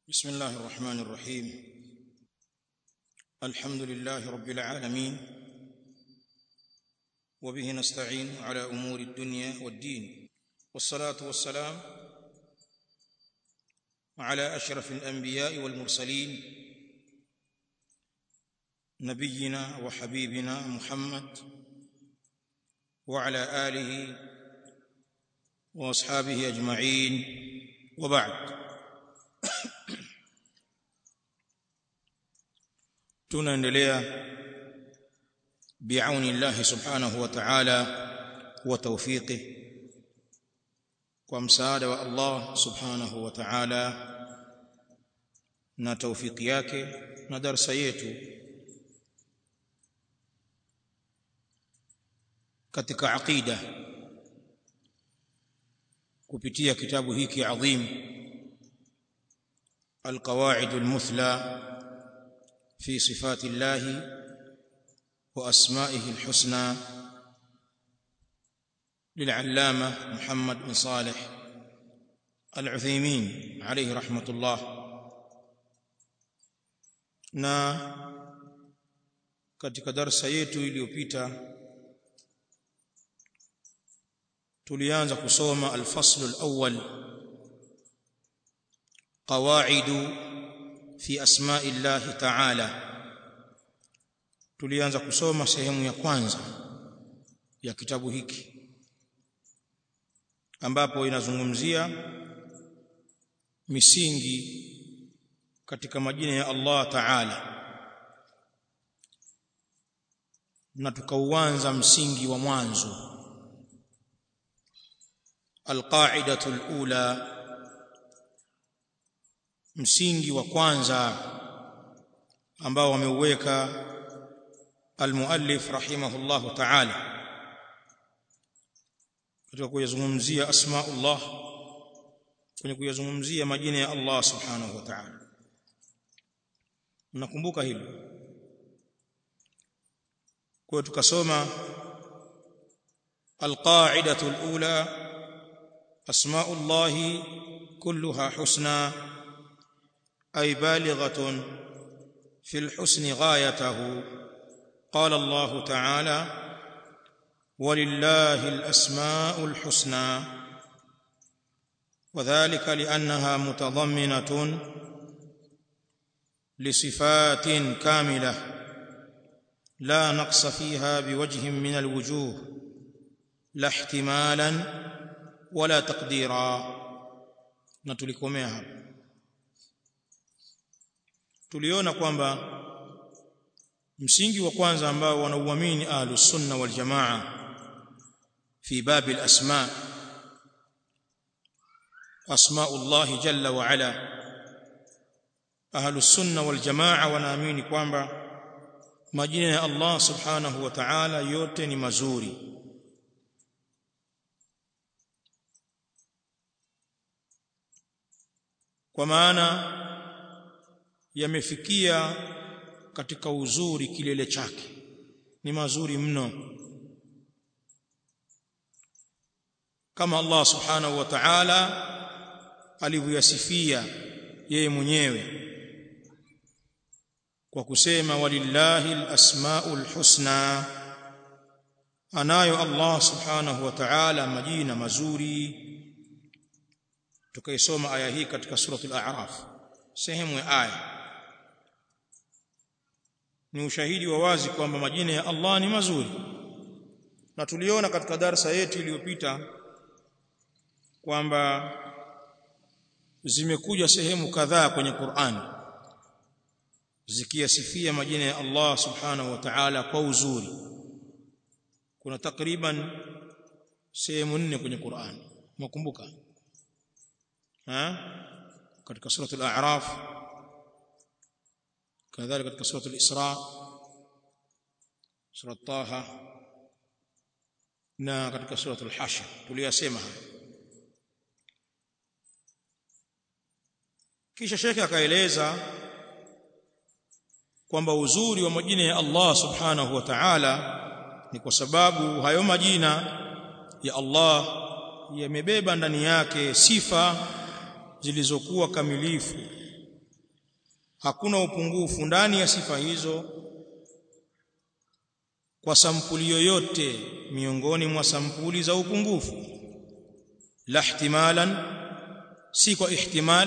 بسم الله الرحمن الرحيم الحمد لله رب العالمين وبه نستعين على امور الدنيا والدين والصلاه والسلام على اشرف الانبياء والمرسلين نبينا وحبيبنا محمد وعلى اله واصحابه اجمعين وبعد tunaendelea biauni Allah subhanahu wa ta'ala wa tawfiqi kwa msaada wa Allah subhanahu wa ta'ala na tawfiki yake na darsa yetu katika aqida kupitia kitabu hiki adhim القواعد المثلى في صفات الله واسمائه الحسنى للعلامه محمد بن صالح العثيمين عليه رحمه الله na katika darasa yetu iliyopita tulianza kusoma al-fasl al-awwal qawaidu fi asma'i Allah ta'ala tulianza kusoma sehemu ya kwanza ya kitabu hiki ambapo inazungumzia misingi katika majina ya Allah Ta'ala na tukauanza msingi wa mwanzo alqaidatu alula msingi wa kwanza ambao wameuweka almuallif rahimahullahu ta'ala katika kuyazungumzia asmaullah kwenye kuyazungumzia majina ya Allah subhanahu wa ta'ala mnakumbuka hilo kwa tukasoma alqaidatu alula asmaullah kulluha husna أي بالغة في الحسن غايته قال الله تعالى ولله الأسماء الحسنى وذلك لأنها متضمنة لصفات كاملة لا نقص فيها بوجه من الوجوه لا احتمالا ولا تقديرا نتلكمها tuliona kwamba msingi wa kwanza ambao wanauamini ahlus sunna wal jamaa fi bab al asma asmaullah jalla wa ala ahlus sunna wal jamaa wanaamini kwamba majina ya Allah subhanahu wa ta'ala yote ni mazuri kwa maana yamefikia katika uzuri kilele chake ni mazuri mno kama Allah subhanahu wa ta'ala alivyosifia yeye mwenyewe kwa kusema walillahi alasmaul husna anayo Allah subhanahu wa ta'ala majina mazuri tukaisoma aya hii katika suratul a'raf sehemu ya aya ni ushahidi wa wazi kwamba majina ya Allah ni mazuri na tuliona katika darsa yetu iliyopita kwamba zimekuja sehemu kadhaa kwenye Qur'an zikiyasifia majina ya Allah subhanahu wa ta'ala kwa uzuri kuna takriban sehemu nne kwenye Qur'an mkumbuka ha katika suratul a'raf كذلك katika sura al-Isra sura Taha na katika sura al-Hashr tuliyasema kisha shekhe akaeleza kwamba uzuri wa majina ya Allah subhanahu wa ta'ala ni kwa sababu hayo majina ya Allah yamebeba ndani yake sifa zilizokuwa kamilifu hakuna upungufu ndani ya sifa hizo kwa sampuli yoyote miongoni mwa sampuli za upungufu la ihtimalan si kwa ihtimal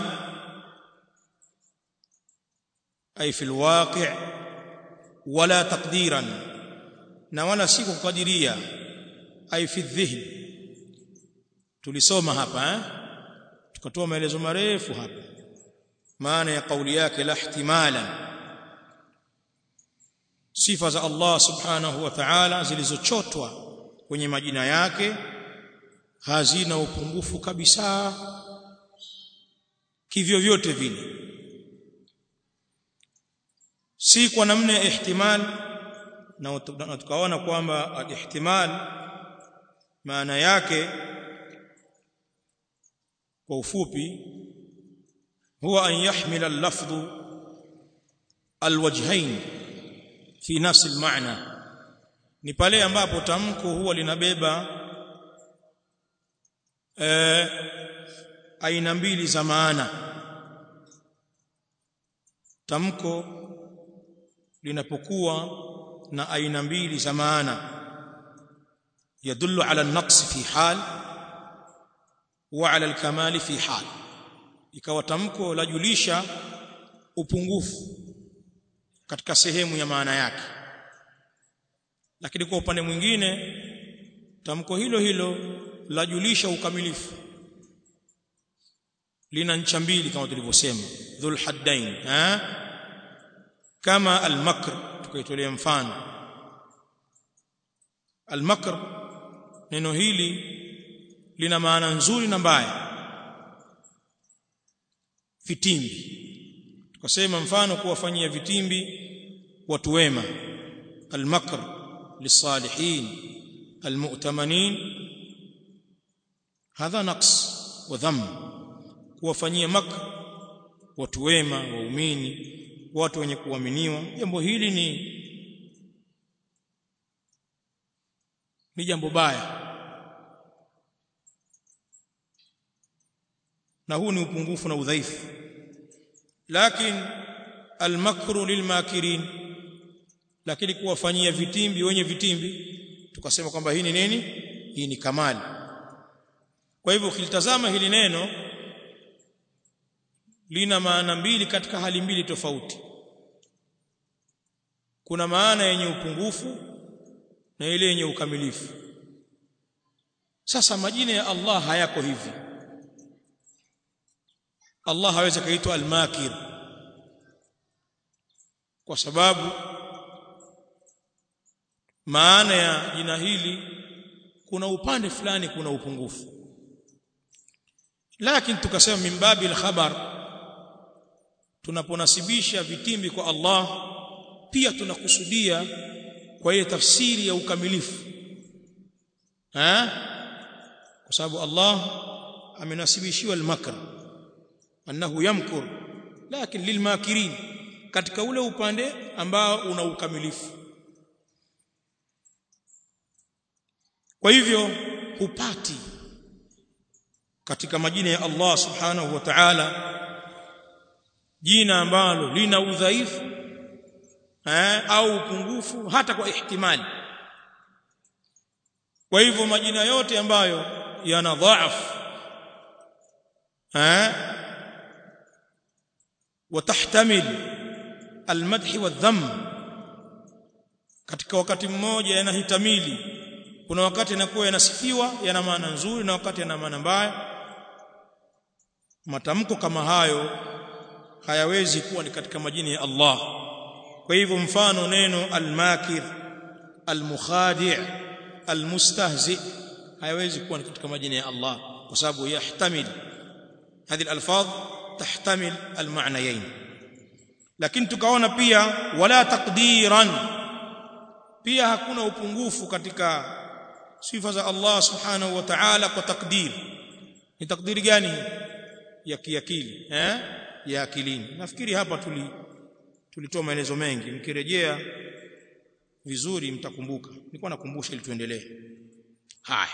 ay fi alwaqi' wala taqdiran na wala si kukadiria ay fi dhihn tulisoma hapa eh tukatoa maelezo marefu hapa maana ya kauli yake la ihtimalan sifa za Allah subhanahu wa ta'ala zilizochotwa kwenye majina yake hazina upungufu kabisa kivyo vyote vile si kwa namna ya ihtimal na tukaona kwamba al-ihtimal maana yake kwa ufupi huwa an yahmila al-lafdhu al-wajhayn fi nafsi al-ma'na ni pale ambapo tamko huwa linabeba eh, aina mbili za maana tamko linapokuwa na aina mbili za maana yadullu ala an-naqs fi hal wa ala al-kamal fi hal ikawa tamko lajulisha upungufu katika sehemu ya maana yake lakini kwa upande mwingine tamko hilo hilo lajulisha ukamilifu lina ncha mbili kama tulivyosema dhul haddain eh kama al-makr tukaitolea mfano al-makr neno hili lina maana nzuri na mbaya vitimbi tukasema mfano kuwafanyia vitimbi watu wema al-makr للصالحين المؤتمنين هذا نقص وذم kuwafanyia makr watu wema waumini watu wenye kuaminiwa jambo hili ni ni jambo baya na huu ni upungufu na udhaifu lakini almakru lilmakirin lakini kuwafanyia vitimbi wenye vitimbi tukasema kwamba hii ni nini hii ni kamali kwa hivyo ukilitazama hili neno lina maana mbili katika hali mbili tofauti kuna maana yenye upungufu na ile yenye ukamilifu sasa majina ya Allah hayako hivi Allah hawezi kaitwa al-makir kwa sababu maana ya jina hili kuna upande fulani kuna upungufu lakini tukasema mimbabi al-khabar tunaponasibisha vitimbi kwa Allah pia tunakusudia kwa ile tafsiri ya ukamilifu ha kwa sababu Allah amenasibishiwa al-makr annahu yamkur lakini lilmakirin katika ule upande ambao una ukamilifu kwa hivyo hupati katika majina ya Allah subhanahu wa ta'ala jina ambalo lina udhaifu eh, au upungufu hata kwa ihtimali kwa hivyo majina yote ambayo yana dhaaf eh watahtamil almadh wadham katika wakati mmoja yanahitamili kuna wakati yanakuwa yanasifiwa yana maana nzuri na wakati yana maana mbaya matamko kama hayo hayawezi kuwa ni katika majina ya Allah kwa hivyo mfano neno al-makir al-mukhadi' al-mustahzi hayawezi kuwa ni katika majina ya Allah kwa sababu yahtamil هذه الالفاظ تحتمل المعنيين lakini tukaona pia wala taqdiran pia hakuna upungufu katika sifa za Allah subhanahu wa ta'ala kwa takdir ni takdiri gani ya kiakili eh ya akilini nafikiri hapa tuli tulitoa maelezo mengi mkirejea vizuri mtakumbuka nilikuwa nakumbusha ili tuendelee haya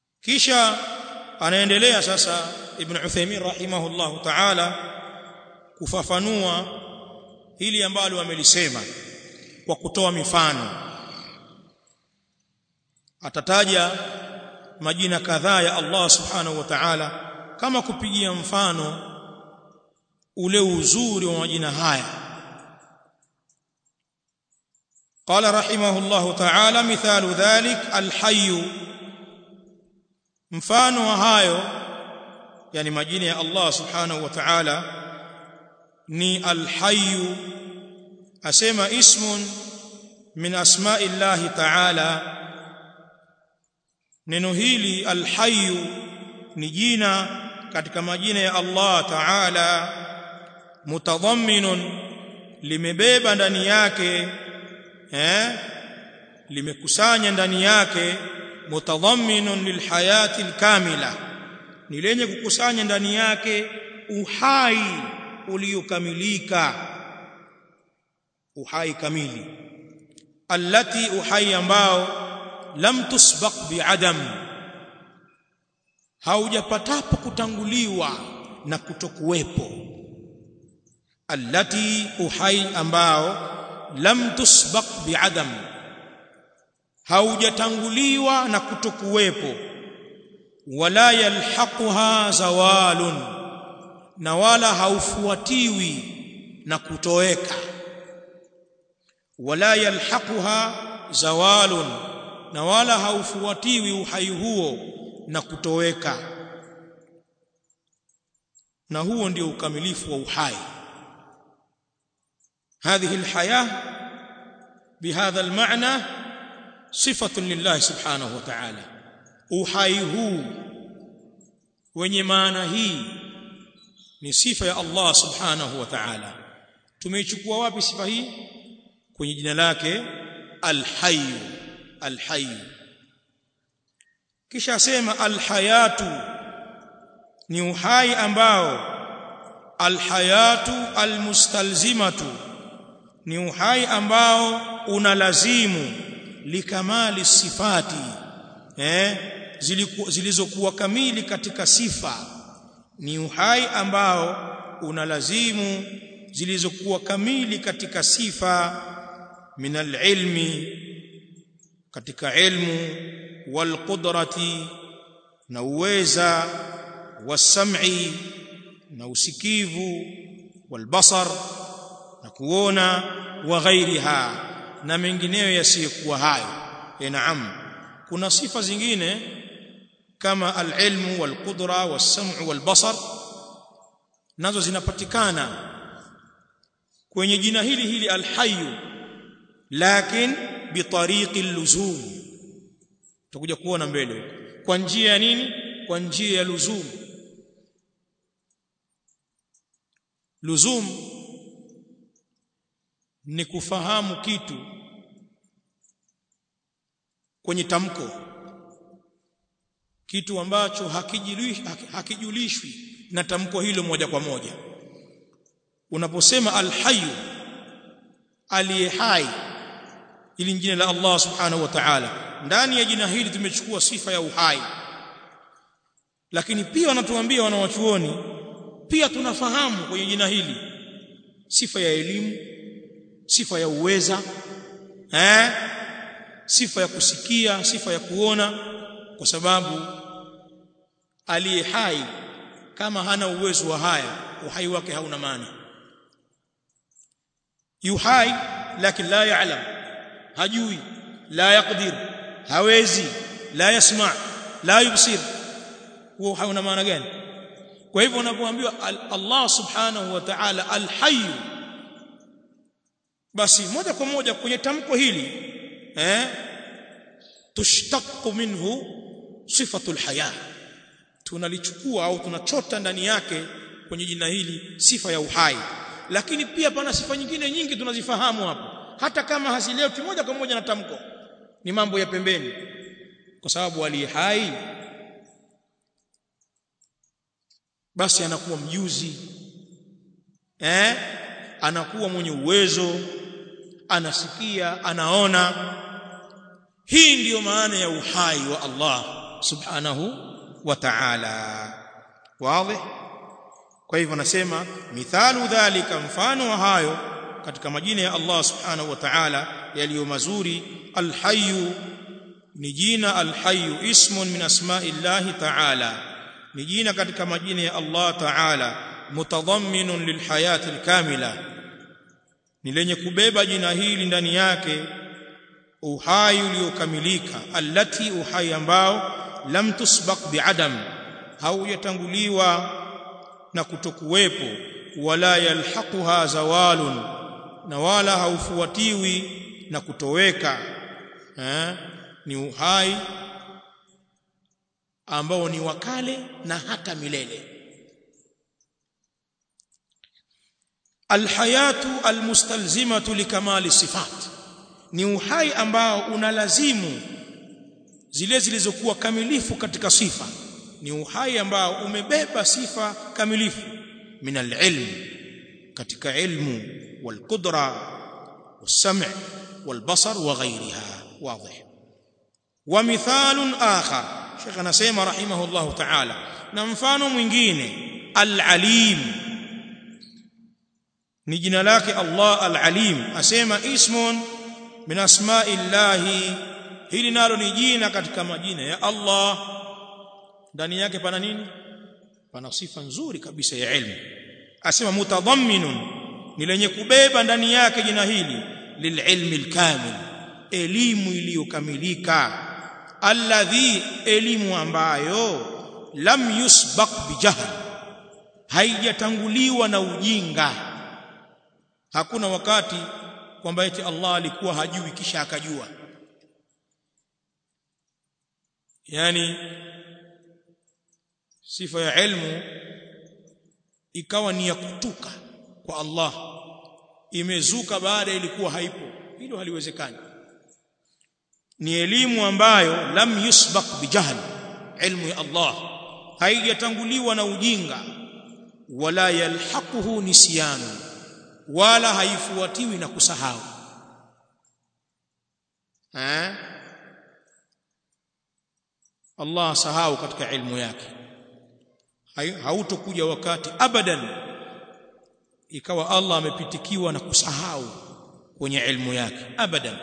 kisha anaendelea sasa ibn Uthaymeen rahimahullah ta'ala kufafanua hili ambalo wamelisema kwa kutoa mifano atataja majina kadhaa ya Allah subhanahu wa ta'ala kama kupigia mfano ule uzuri wa majina haya قال رحمه الله تعالى مثال ذلك الحي mfano wa hayo yani majina ya Allah subhanahu wa ta'ala ni al-hayy asema ismun min asma'i Allah ta'ala neno hili al-hayy ni jina katika majina ya Allah ta'ala mutadhamminun limebeba ndani yake eh limekusanya ndani yake mutadhamminun lilhayati alkamila ni lenye kukusanya ndani yake uhai uliokamilika uhai kamili allati uhai ambao lam tusbaq biadam haujapatapo kutanguliwa na kutokuwepo allati uhai ambao lam tusbaq biadam haujatanguliwa na kutokuwepo wala yalhaquha zawalun na wala haufuatiwi na kutoweka wala yalhaquha zawalun na wala haufuatiwi uhai huo na kutoweka na huo ndio ukamilifu wa uhai هذه الحياه بهذا المعنى صفه لله سبحانه وتعالى uhai huu wenye maana hii ni sifa ya Allah subhanahu wa ta'ala tumeichukua wapi sifa hii kwenye jina lake al-hayy al-hayy kisha asema al-hayatu ni uhai ambao al-hayatu al-mustalzimatu ni uhai ambao unalazimu likamali sifati eh zilizokuwa kamili katika sifa ni uhai ambao unalazimu zilizokuwa kamili katika sifa min alilmi katika ilmu walqudrati na uweza wasam'i na usikivu walbasar na kuona wa ghairiha na mengineyo yasiyokuwa hayo ya naam kuna sifa zingine kama alilmu walqudra wasam'u walbasar nazo zinapatikana kwenye jina hili hili alhayy lakin bitariqi luzum tutakuja kuona mbele kwa njia ya nini kwa njia ya luzum luzum ni kufahamu kitu kwenye tamko kitu ambacho hakijulishwi hakijulishwi na tamko hilo moja kwa moja unaposema alhayy aliye hai ili jina la Allah subhanahu wa ta'ala ndani ya jina hili tumechukua sifa ya uhai lakini pia wanatuambia wanawachuoni pia tunafahamu kwenye jina hili sifa ya elimu sifa ya uweza eh sifa ya kusikia sifa ya kuona kwa sababu aliye hai kama hana uwezo wa haya uhai wake hauna maana yuhai lakini la ya'lam hajui la yaqdir hawezi la yasma la yubsir huo hauna maana gani kwa hivyo unapoambiwa Allah subhanahu wa ta'ala al-hayy basi moja kwa moja kwenye tamko hili eh tushtaqu minhu sifatul haya tunalichukua au tunachota ndani yake kwenye jina hili sifa ya uhai lakini pia pana sifa nyingine nyingi tunazifahamu hapo hata kama hazileti moja kwa moja na tamko ni mambo ya pembeni kwa sababu ali hai basi anakuwa mjuzi eh anakuwa mwenye uwezo anasikia anaona hii ndiyo maana ya uhai wa Allah subhanahu wa ta'ala wazi kwa hivyo nasema mithalu dhalika mfano wa hayo katika majina ya Allah subhanahu wa ta'ala yaliyo mazuri alhayyu ni jina alhayyu ismun min asma'illahi ta'ala ni jina katika majina ya Allah ta'ala mutadhamminun lilhayati alkamila ni lenye kubeba jina hili ndani yake uhai uliokamilika allati uhai ambao lam tusbaq biadam haujatanguliwa na kutokuwepo wala yalhaquha zawalun na wala haufuatiwi na kutoweka eh? ni uhai ambao ni wakale na hata milele alhayatu almustalzimatu likamali sifat ni uhai ambao unalazimu zile zilizokuwa kamilifu katika sifa ni uhai ambao umebeba sifa kamilifu min alilm katika ilmu walqudra والسمع والبصر وغيرها واضح ومثال آخر شيخنا سيما رحمه الله تعالى نمفان mwingine العليم ni jina lake Allah al-Alim asema ismun min asma'illahi hili nalo ni jina katika majina ya Allah ndani yake pana nini pana sifa nzuri kabisa ya ilmu asema mutadhamminun ni lenye kubeba ndani yake jina hili lililmi alkamil elimu iliyokamilika alladhi elimu ambayo lam yusbaq bijahl haijatanguliwa na ujinga hakuna wakati kwamba eti Allah alikuwa hajui kisha akajua yani sifa ya ilmu ikawa ni ya kutuka kwa Allah imezuka baada ilikuwa haipo hilo haliwezekani ni elimu ambayo lam yusbaq bijahl ilmu ya Allah haijatanguliwa na ujinga wala yalhaquhu nisyanu wala haifuatiwi na kusahau eh Allah sahau katika ilmu yake hautokuja wakati abadan ikawa Allah amepitikiwa na kusahau kwenye ilmu yake abadan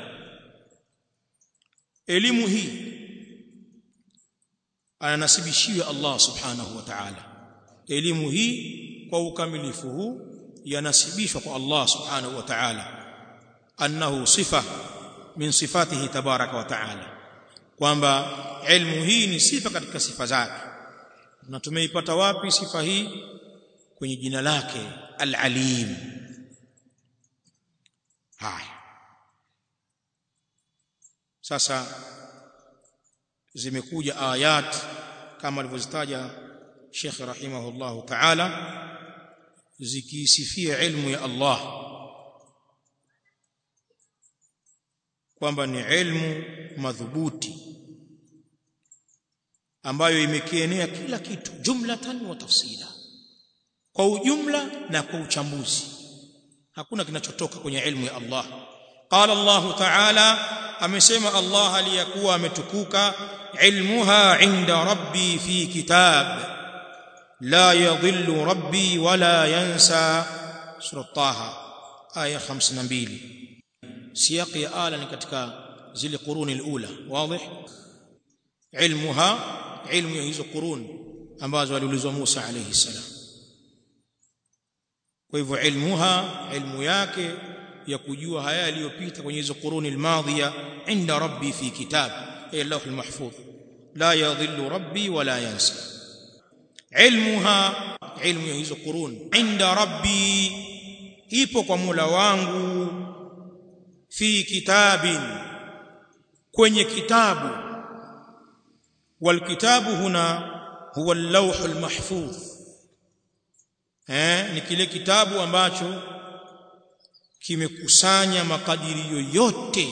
elimu hii ananasibishiwa Allah subhanahu wa ta'ala elimu hii kwa ukamilifu huu yanasibishwa kwa Allah subhanahu wa ta'ala annahu sifa min sifatihi tabaraka wa ta'ala kwamba ilmu hii ni sifa katika sifa zake na tumeipata wapi sifa hii kwenye jina lake al-alim haya sasa zimekuja ayat kama alivyozitaja Sheikh rahimahullahu ta'ala zikisifia ilmu ya Allah kwamba ni ilmu madhubuti ambayo imekienea kila kitu jumlatan wa tafsila kwa ujumla na kwa uchambuzi hakuna kinachotoka kwenye ilmu ya Allah qala Allah ta'ala amesema Allah aliyakuwa ametukuka ilmuha inda rabbi fi kitab la yadhillu rabbi wala yansa sura taha aya 52 siyaqi ya ala ni katika zile quruni alula wazi ilmuha ilmu ya hizo qurun ambazo aliulizwa Musa alayhi salam kwa hivyo ilmuha ilmu yake ya kujua haya yaliyopita kwenye hizo quruni almadhiya inda rabbi fi kitab ay lawh almahfuz la yadhillu rabbi wala yansa ilmuha ilmu ya hizo qurun inda rabbi ipo kwa Mola wangu fi kitabin kwenye kitabu والكتاب هنا هو اللوح المحفوظ eh ni kile kitabu ambacho kimekusanya makadirio yote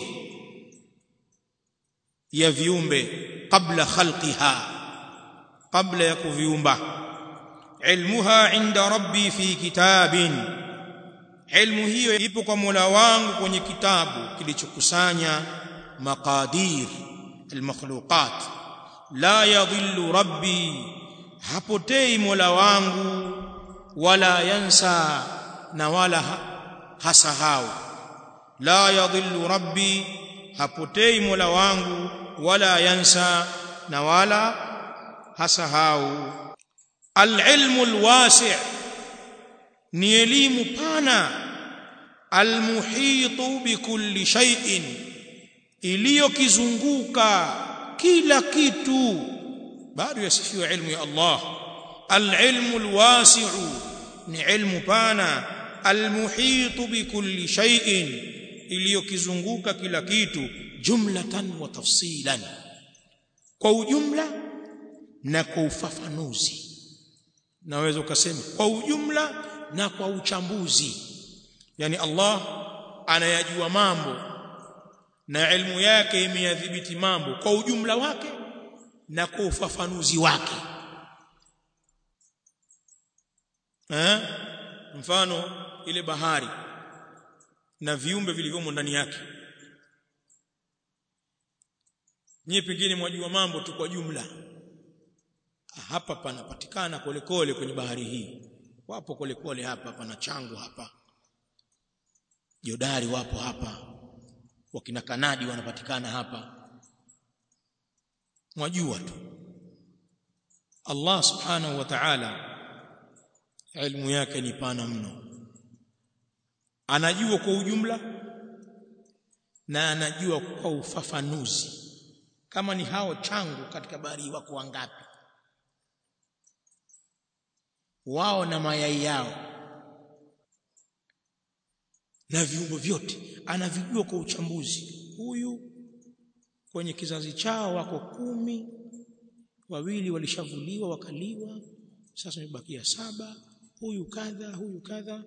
ya viumbe kabla khalqiha kabla ya kuviumba ilmuha inda rabbi fi kitabin ilmu hiyo ipo kwa Mola wangu kwenye kitabu kilichokusanya maqadir almakhluqat la yadhillu rabbi hapotei mola wangu wala yansa na wala hasahau la yadhillu rabbi hapotei mola wangu wala yansa na wala hasahau alilmu alwasi' ni elimu pana almuhitu bikulli shay'in iliyokizunguka kila kitu bado yasifiwa ilmu ya Allah alilmu alwasi'u ni ilmu pana almuhitu bikulli shay'in iliyokizunguka kila kitu jumlatan wa tafsilan kwa ujumla na kwa ufafanuzi naweza ukasema kwa ujumla na kwa uchambuzi yani Allah anayajua mambo na ilmu yake imeyadhibiti mambo kwa ujumla wake na kwa ufafanuzi wake eh mfano ile bahari na viumbe vilivyomo ndani yake nyie pengine mwajua mambo tu kwa jumla hapa panapatikana kolekole kwenye bahari hii wapo kolekole hapa pana changu hapa jodari wapo hapa wakina kanadi wanapatikana hapa mwajua tu Allah subhanahu wa ta'ala ilmu yake ni pana mno anajua kwa ujumla na anajua kwa ufafanuzi kama ni hao changu katika bahari wako wangapi wao na mayai yao na viumbe vyote anavijua kwa uchambuzi huyu kwenye kizazi chao wako kumi wawili walishavuliwa wakaliwa sasa imebakia saba huyu kadha huyu kadha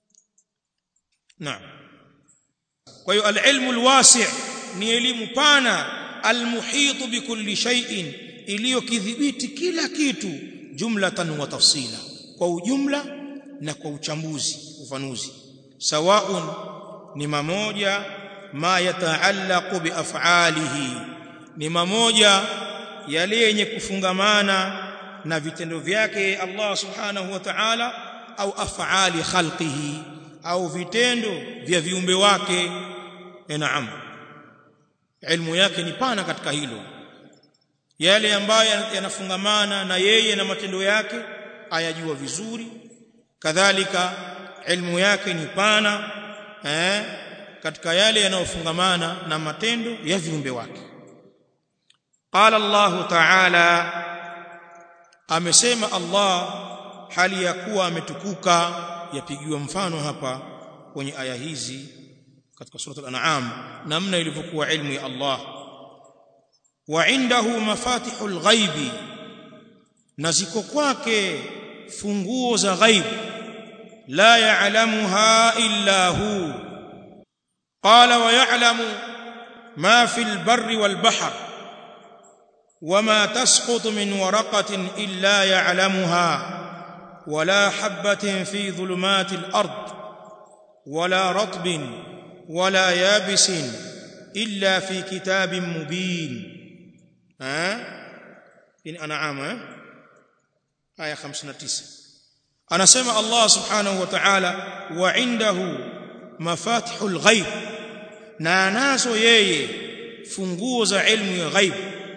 naam kwa hiyo alilmu alwasi' ni elimu pana almuhitu bikulli shay'in iliyokidhibiti kila kitu jumlatan wa tafsila kwa ujumla na kwa uchambuzi ufanuzi sawaun ni mamoja ma yataallaqu biaf'alihi ni mamoja yale yenye kufungamana na vitendo vyake Allah subhanahu wa ta'ala au af'ali khalqihi au vitendo vya viumbe wake naam ilmu yake ni pana katika hilo yale ambayo yanafungamana na yeye na matendo yake ayajua vizuri kadhalika ilmu yake ni pana eh, katika yale yanayofungamana na matendo ya viumbe wake qala Allah ta'ala amesema Allah hali ya kuwa ametukuka yapigiwa mfano hapa kwenye aya hizi katika sura al-an'am namna ilivyokuwa ilmu ya Allah wa indahu mafatihul ghaibi na ziko kwake funguo za ghaib la ya'lamuha illa hu qala wa ya'lamu ma fil barri wal bahr وما تسقط من ورقة إلا يعلمها ولا حبة في ظلمات الأرض ولا رطب ولا يابس إلا في كتاب مبين ها إن أنعام آية 59 أنا سمع الله سبحانه وتعالى وعنده مفاتح الغيب ناناسو يي فنغوز علم الغيب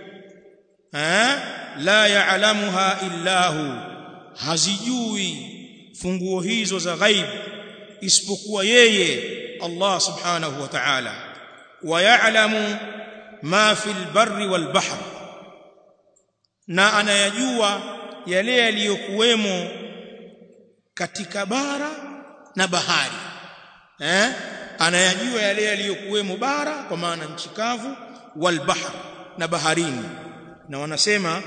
ها لا يعلمها إلا هو hazijui funguo hizo za ghaib isipokuwa yeye Allah subhanahu wa ta'ala wa ya'lamu ma fil barri wal bahr na anayajua yale yaliyokuwemo katika bara na bahari eh anayajua yale yaliyokuwemo bara kwa maana nchi kavu wal bahr na baharini na wanasema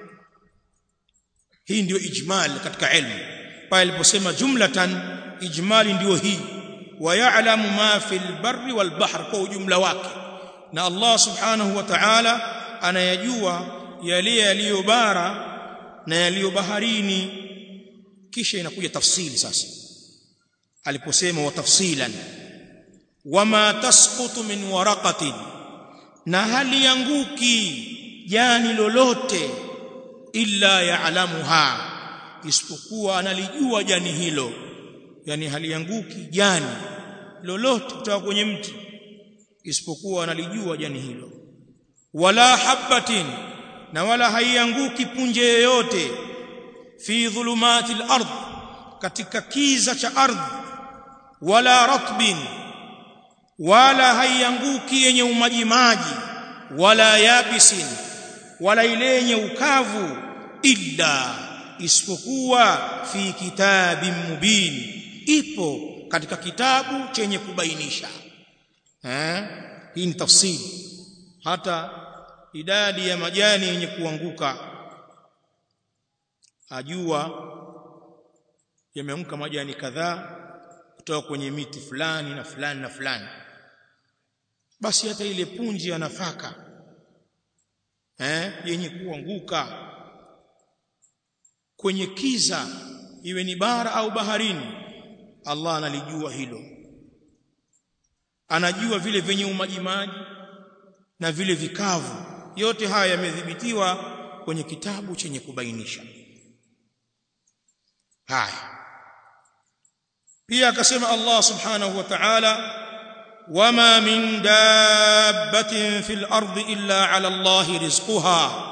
hii ndio ijmal katika ilmu pale aliposema jumlatan ijmali ndio hii wa ya'lamu ma fil barri wal bahr kwa ujumla wake na Allah subhanahu wa ta'ala anayajua yale yaliyo bara na yaliyo baharini kisha inakuja tafsili sasa aliposema wa tafsilan wama tasqutu min waraqatin na hali yanguki jani lolote illa ya'lamuha isipokuwa analijua jani hilo yani halianguki jani lolote kutoka kwenye mti isipokuwa analijua jani hilo wala habatin na wala haianguki punje yoyote fi dhulumatil ardh katika kiza cha ardhi wala ratbin wala haianguki yenye umajimaji wala yabisin wala ile yenye ukavu illa isipokuwa fi kitabin mubin ipo katika kitabu chenye kubainisha eh hii ni tafsiri hata idadi ya majani yenye kuanguka ajua yameanguka majani kadhaa kutoka kwenye miti fulani na fulani na fulani basi hata ile punji ya nafaka eh yenye kuanguka kwenye kiza iwe ni bara au baharini Allah analijua hilo anajua vile vyenye umajimaji na vile vikavu yote haya yamedhibitiwa kwenye kitabu chenye kubainisha haya pia akasema Allah subhanahu wa ta'ala wama min dabbatin fil ardi illa ala Allah rizquha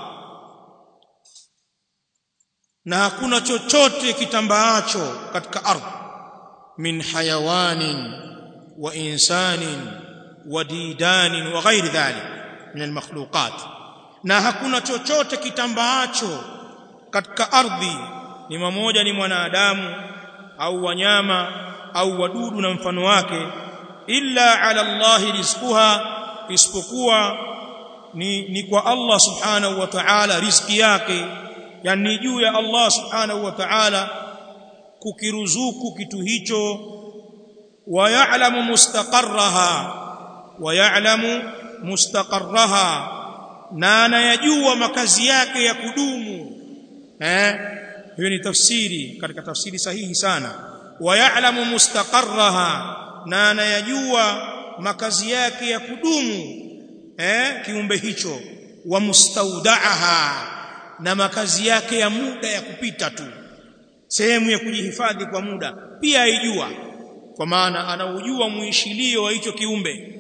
na hakuna chochote kitambaacho katika ardhi min hayawanin wa insanin wa didanin wa ghairi dhalik min almakhluqat na hakuna chochote kitambaacho katika ardhi ni mmoja ni mwanadamu au wanyama au wadudu na mfano wake illa ala Allah rizquha isipokuwa ni, ni kwa Allah subhanahu wa ta'ala riziki yake yani juu ya Allah subhanahu wa ta'ala kukiruzuku kitu hicho wa ya'lamu mustaqarraha wa ya'lamu mustaqarraha na anayajua makazi yake ya kudumu eh hiyo ni tafsiri katika tafsiri sahihi sana wa ya'lamu mustaqarraha na anayajua makazi yake ya kudumu eh kiumbe hicho wa mustaudaaha na makazi yake ya muda ya kupita tu sehemu ya kujihifadhi kwa muda pia aijua kwa maana anaujua muishilio wa hicho kiumbe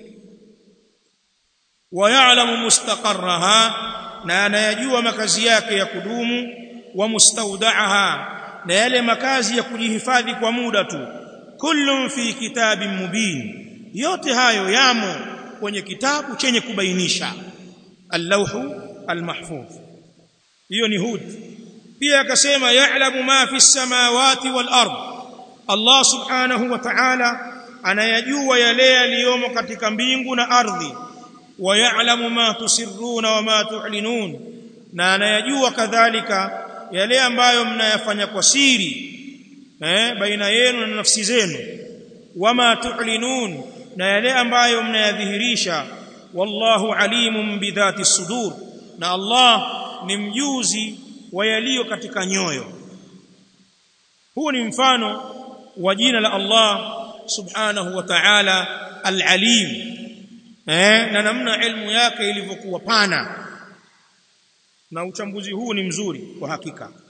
wa ya'lamu mustaqarraha na anayajua makazi yake ya kudumu wa mustaudaaha na yale makazi ya kujihifadhi kwa muda tu kullun fi kitabin mubin yote hayo yamo kwenye kitabu chenye kubainisha al-lawhu al-mahfuz hiyo ni hud pia akasema ya'lamu ma fi samawati wal ard Allah subhanahu wa ta'ala anayajua yale yaliyomo katika mbingu na ardhi wa ya'lamu ma tusirruna wa ma tu'linun na anayajua kadhalika yale ambayo mnayafanya kwa siri eh baina yenu na nafsi zenu wama tu'linun na yale ambayo mnayadhihirisha wallahu alimun bidhati sudur na Allah ni mjuzi wa yaliyo katika nyoyo huu ni mfano wa jina la Allah subhanahu wa ta'ala al-alim eh na namna ilmu yake ilivyokuwa pana na uchambuzi huu ni mzuri kwa hakika